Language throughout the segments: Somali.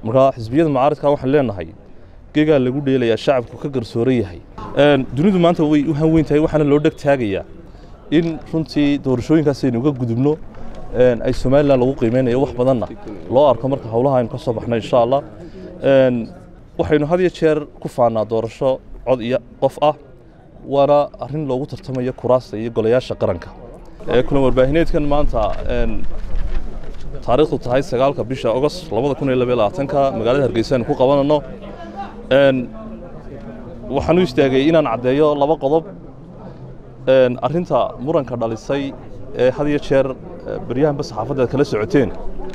markaa xisbiyada mucaaridka waxaan leenahay geegaa lagu dheelayaa shacabku ka garsooran yahay dunidu maanta way u hanweyn tahay waxaana loo dheg taagayaa in runtii doorashooyinkaas aynu uga gudubno ay somalilan lagu qiimeynayo wax badanna loo arko marka howlaha aynu ka soo baxno insha allah waxaynu had iyo jeer ku faanaa doorasho cod iyo qof ah waana arrin loogu tartamayo kuraasta iyo golayaasha qaranka kulan warbaahineedkan maanta taariikhdu tahay sagaalka bisha ogost labada kun iyo labaiyo labaatanka magaalada hargeysa aynu ku qabanano waxaan u istaagay inaan caddeeyo laba qodob arrinta muranka dhalisay ee had iyo jeer beryahanba saxaafadda kala socoteen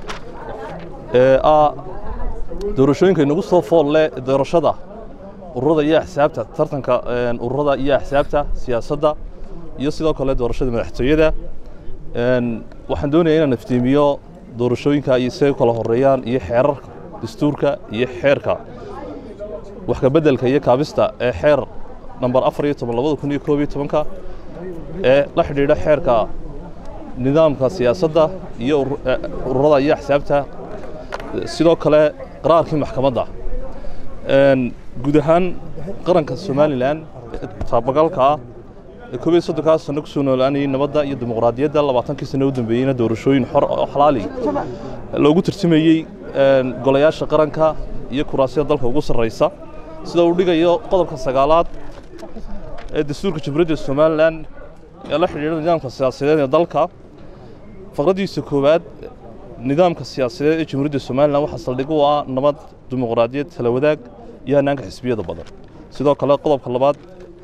ee ah doorashooyinka inagu soo fool leh doorashada ururada iyo axsaabta tartanka ururada iyo axsaabta siyaasadda iyo sidoo kale doorashada madaxtooyada waxaan doonaya inaan iftiimiyo doorashooyinka iyo siay kala horeeyaan iyo xeerarka dastuurka iyo xeerka wax ka beddelka iyo kaabista ee xeer namber afar iyo toban labada kun iyo koob iyo tobanka ee la xidhiidha xeerka nidaamka siyaasadda iyo ururada iyo axsaabta sidoo kale qaraarkii maxkamadda guud ahaan qaranka somalilan taabagalka ah ee koob iyo soddonkaa sano ku soo noolaanayay nabadda iyo dimuqraadiyadda labaatankii sano u dambeeyeyna doorashooyin xor oo xalaali loogu tartamayey golayaasha qaranka iyo kuraasyada dalka ugu sarraysa sida uu dhigayo qodobka sagaalaad ee dastuurka jamhuuriyadda somalilan ee la xidhiidha nidaamka siyaasadeed ee dalka faqraddiisa koowaad nidaamka siyaasadeed ee jamhuuriyadda somalilan waxaa saldhig u ah nabad dimuqraadiyad tala wadaag iyo hanaanka xisbiyada badan sidoo kale qodobka labaad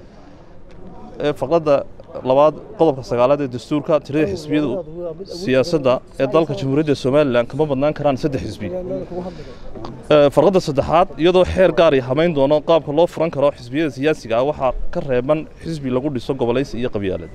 ee faqradda labaad qodobka sagaalaad ee dastuurka tirada xisbiyadu siyaasadda ee dalka jamhuuriyadda somalilan kama badnaan karaan saddex xisbi farqadda saddexaad iyadoo xeer gaar ay hamayn doono qaabka loo furan karo xisbiyada siyaasiga ah waxaa ka reeban xisbi lagu dhiso gobolaysi iyo qabyaalad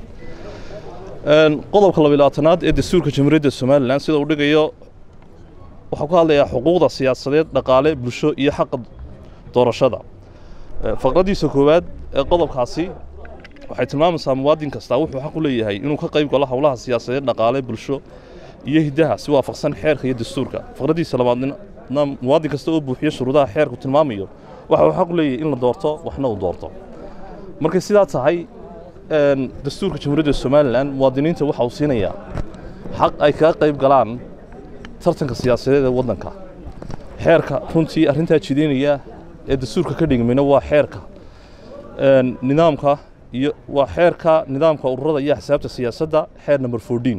qodobka labayabaatanaad ee dastuurka jamhuuriyadda somalilan sida uu dhigayo waxaa ku hadlayaa xuquuqda siyaasadeed dhaqaale bulsho iyo xaqa doorashada faqraddiisa koowaad ee qodobkaasi waxay tilmaamaysaa muwaadin kastaa wuxuu xaq u leeyahay inuu ka qayb galo howlaha siyaasadeed dhaqaale bulsho iyo hiddaha si waafaqsan xeerka iyo dastuurka faqraddiisa labaadna muwaadin kasta oo buuxiyo shuruudaha xeerku tilmaamayo waxa uu xaq u leeyahay in la doorto waxna uu doorto markay sidaa tahay dastuurka jamhuuriyadda somalilan muwaadiniinta waxa uu siinayaa xaq ay kaga qayb galaan tartanka siyaasadeed ee waddanka xeerka runtii arrintaa jidaynaya ee dastuurka ka dhigmayna waa xeerka nidaamka iyo waa xeerka nidaamka ururada iyo axsaabta siyaasadda xeer number fourteen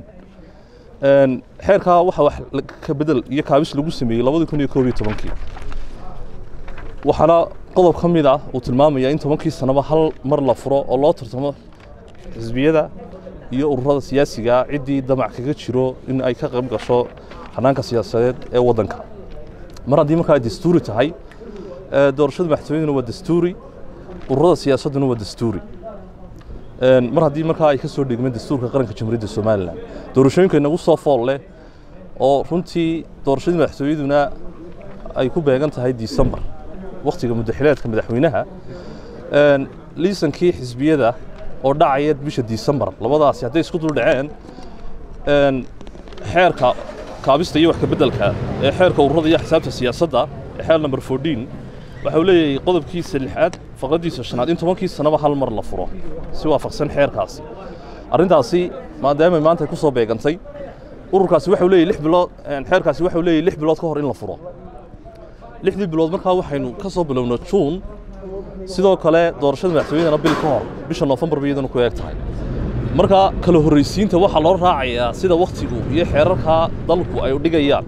xeerkaa waxa wax ka bedel iyo kaabis lagu sameeyey labadii kun iyo koob iyo tobankii waxaana qodob ka mid ah uu tilmaamaya in tobankii sanaba hal mar la furo oo loo tartamo xisbiyada iyo ururada siyaasiga ciddii damac kaga jiro in ay ka qayb gasho hanaanka siyaasadeed ee waddanka mar haddii markaa ay dastuuri tahay doorashada madaxtooyaduna waa dastuuri ururada siyaasadduna waa dastuuri mar haddii markaa ay ka soo dhigmeen dastuurka qaranka jamhuuriyadda somalilan doorashooyinka inagu soo fool leh oo runtii doorashadii madaxtooyaduna ay ku beegan tahay disembar wakhtiga muddaxileedka madaxweynaha liisankii xisbiyada oo dhacaya bisha disembar labadaasi hadday isku dul dhaceen xeerka kaabista iyo wax ka beddelka ee xeerka ururada iyo xisaabta siyaasadda ee xeer number fourteen waxa uu leeyahay qodobkiisa lixaad faqraddiisa shanaad in tobankii sanaba hal mar la furo si waafaqsan xeerkaasi arrintaasi maadaamay maanta ku soo beegantay ururkaasi waxau leeyahy lix bilood xeerkaasi waxau leeyahy lix bilood ka hor in la furo lixdii bilood markaa waxaynu ka soo bilowno juun sidoo kale doorashada madaxtooyadana bil ka hor bisha noofembar bay iyadana ku eeg tahay marka kala horraysiinta waxaa loo raacayaa sida wakhtigu iyo xeerarkaa dalku ay dhigayaan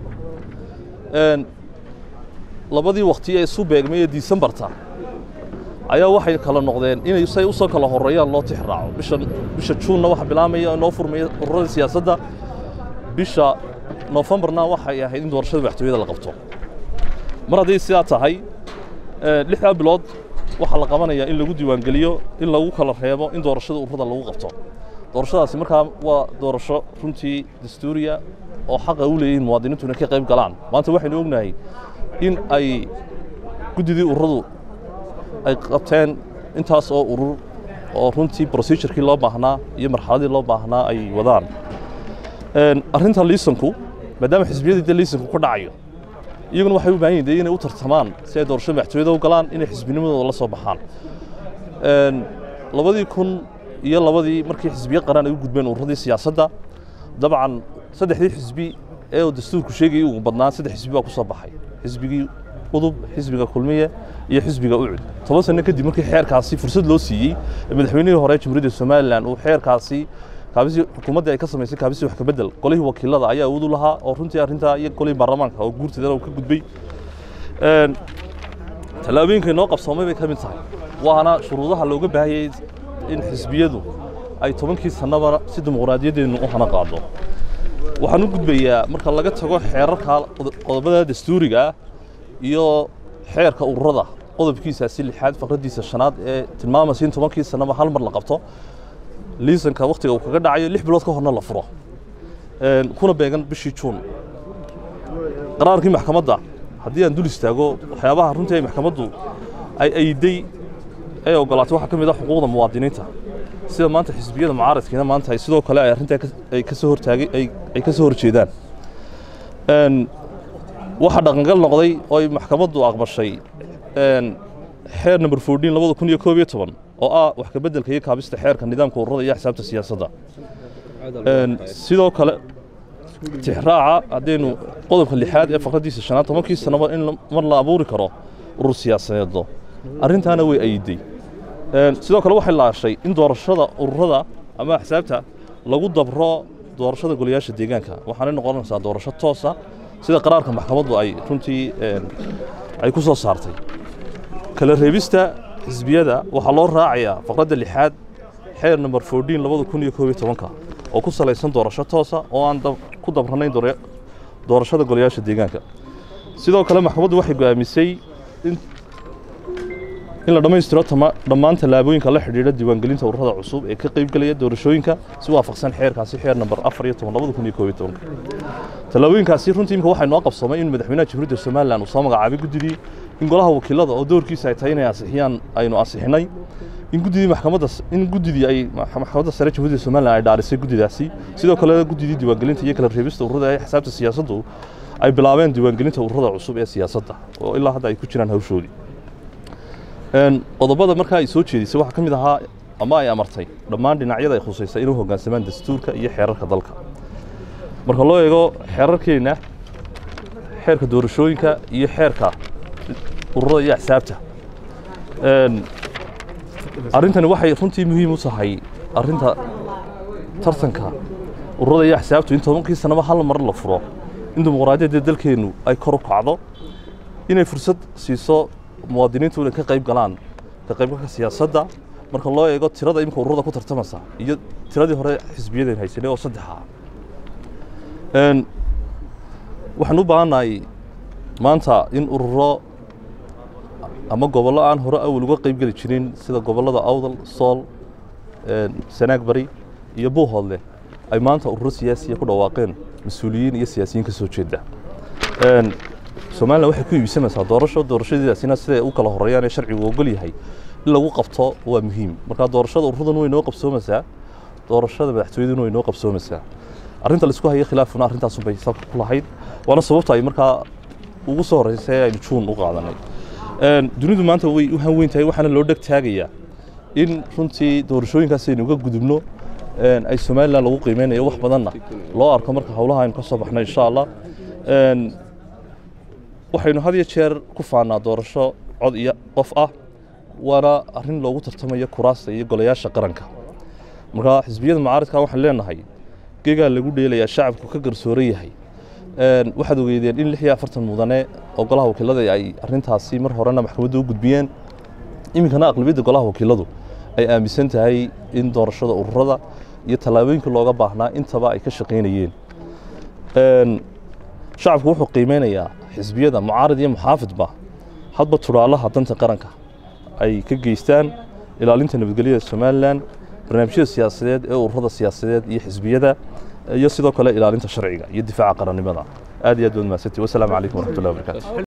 labadii wakti ee isu beegmay ee disembarta ayaa waxay kala noqdeen inay say usoo kala horeeyaan loo tix raaco bisha bisha juunna waxa bilaamaya inoo furmaya ururada siyaasadda bisha noofembarna waxay ahayd in doorashada madaxtooyada la qabto mar hadday sidaa tahay lixdaa bilood waxaa la qabanayaa in lagu diiwaangeliyo in lagu kala reebo in doorashada ururada lagu qabto doorashadaasi markaa waa doorasho runtii dastuuriya oo xaqa u leeyihin muwaadiniintu inay ka qayb galaan maanta waxaynu ognahay in ay guddidii ururadu ay qabteen intaas oo urur oo runtii procedurkii loo baahnaa iyo marxaladii loo baahnaa ay wadaan arrinta liisanku maadaama xisbiyadii de liisanku ku dhacayo iyaguna waxay u baahan yihin de inay u tartamaan si ay doorashada madaxtooyada u galaan inay xisbinimadooda la soo baxaan labadii kun iyo labadii markii xisbiye qaran ay u gudbeen ururadii siyaasadda dabcan saddexdii xisbi ee uu dastuurku sheegayay ugu badnaa saddex xisbi baa ku soo baxay xisbigii udub xisbiga kulmiye iyo xisbiga ucud toban sano kadib markii xeerkaasi fursad loo siiyey madaxweynihii hore jamhuuriyadda somalilan uu xeerkaasi kaabisi xukuumaddii ay ka samaysay kaabisi wax ka bedel golihii wakiilada ayaa awood u lahaa oo runtii arrintaa iyo golihii baarlamaanka oo guurteedana uu ka gudbay tallaabooyinka inoo qabsoomay bay ka mid tahay waana shuruudaha looga baahayay in xisbiyadu ay tobankii sannaba si dimuqraadiyaddeennu u hana qaado waxaan u gudbayaa marka laga tago xeerarka qodobada dastuuriga ah iyo xeerka ururada qodobkiisaasi lixaad faqraddiisa shanaad ee tilmaamaysa in tobankii sannaba hal mar la qabto liisanka wakhtiga uu kaga dhacayo lix bilood ka horna la furo kuna beegan bishii juun qaraarkii maxkamadda haddii aan dul istaago waxyaabaha runtii ay maxkamaddu ay ayday ay ogolaatay waxaa ka mid ah xuquuqda muwaadiniinta sida maanta xisbiyada mucaaradkiina maanta ay sidoo kale ay arrintaa ay ka soo hortaagay ay ka soo horjeedaan waxaa dhaqangal noqday oo ay maxkamaddu aqbashay xeer number fourteen labada kun iyo koob iyo toban oo ah wax ka beddelka iyo kaabista xeerka nidaamka ururada iyo xisaabta siyaasadda sidoo kale tixraaca haddaynu qodobka lixaad ee faqraddiisa shanaad tobankii sannaba in mar la abuuri karo urur siyaasadeeddo arrintaana way ayiday sidoo kale waxay laashay in doorashada ururada ama axsaabta lagu dabro doorashada golayaasha deegaanka waxaanay noqonaysaa doorasho toosa sida qaraarka maxkamaddu ay runtii ay ku soo saartay kala reebista xisbiyada waxaa loo raacayaa faqradda lixaad xeer number fourteen labada kun iyo koob iyo tobanka oo ku salaysan doorasho toosa oo aan ku dabranayn doorashada golayaasha deegaanka sidoo kale maxkamaddu waxay go'aamisay in in la dhammaystiro dhammaan tallaabooyinka la xidhiidha diiwaangelinta ururada cusub ee ka qaybgelaya doorashooyinka si waafaqsan xeerkaasi xeer namber afar iyo toban labada kun iyo koob iyo tobanka tallaabooyinkaasi runtii imika waxay noo qabsoomay in madaxweynaha jamhuuriyadda somalilan uu soo magacaabay guddidii in golaha wakiilada oo doorkiisa ay tahay inay ansixiyaan aynu ansixinay in guddidii maxkamadda in guddidii ay maxkamadda sare jamhuuriyadda somalilan ay dhaarisay guddidaasi sidoo kale guddidii diiwaangelinta iyo kala reebista ururada ee xisaabta siyaasaddu ay bilaabeen diiwaangelinta ururada cusub ee siyaasadda oo ilaa hadda ay ku jiraan hawshoodii qodobada markaa ay soo jeedisay waxaa ka mid ahaa ama ay amartay dhammaan dhinacyada ay khusaysay inuu hoggaansamaan dastuurka iyo xeerarka dalka marka loo eego xeerarkeenna xeerka doorashooyinka iyo xeerka ururada iyo axsaabta arrintani waxay runtii muhiim u tahay arrinta tartanka ururada iyo axsaabtu in tobankii sannaba hal mar la furo in dimuqraadiyadda dalkeennu ay kor u kacdo inay fursad siiso muwaadiniintu inay ka qayb galaan ka qaybgalka siyaasadda marka loo eego tirada imika ururada ku tartamaysa iyo tiradii hore xisbiyadeen haysanay oo saddex ah waxaan u baahannahay maanta in ururo ama gobollo aan hore awal uga qayb geli jirin sida gobollada awdal sool sanaag bari iyo buuhoodle ay maanta ururo siyaasiya ku dhawaaqeen mas-uuliyiin iyo siyaasiyiin ka soo jeeda somalilan waxay ku iibsanaysaa doorasho doorashadiidaasina siday u kala horeeyaan ee sharcigu ogol yahay in lagu qabto waa muhiim marka doorashada ururadan way noo qabsoomaysaa doorashada madaxtooyaduna way noo qabsoomaysaa arrinta laisku haya khilaafuna arrintaasun bay salka ku lahayd waana sababta ay markaa ugu soo horreysay ee aynu juun u qaadanay dunidu maanta way u hanweyn tahay waxaana loo dheg taagayaa in runtii doorashooyinkaas aynu uga gudubno ay somalilan lagu qiimeynayo wax badanna loo arko marka howlaha aynu ka soo baxno insha allah waxaynu had iyo jeer ku faannaa doorasho cod iyo qof ah waana arrin loogu tartamayo kuraasta iyo golayaasha qaranka marka xisbiyada mucaaradka waxaan leenahay geegaa lagu dheelayaa shacabku ka garsooran yahay waxaad ogeydeen in lix iyo afartan mudane oo golaha wakiilada ay arrintaasi mar horena maxkamadda u gudbiyeen iminkana aqlabiyadda golaha wakiiladu ay aaminsan tahay in doorashada ururada iyo tallaabooyinka looga baahnaa intaba ay ka shaqaynayeen shacabku wuxuu qiimeynayaa xisbiyada mucaarad iyo muxaafidba hadba tudhaalaha danta qaranka ay ka geystaan ilaalinta nabadgelyada somalilan barnaamijyada siyaasadeed ee ururada siyaasadeed iyo xisbiyada iyo sidoo kale ilaalinta sharciga iyo difaaca qarannimada aad iyo aad baad mahadsantii wasalaamu calaykum waraxmatullahi wabarakaatu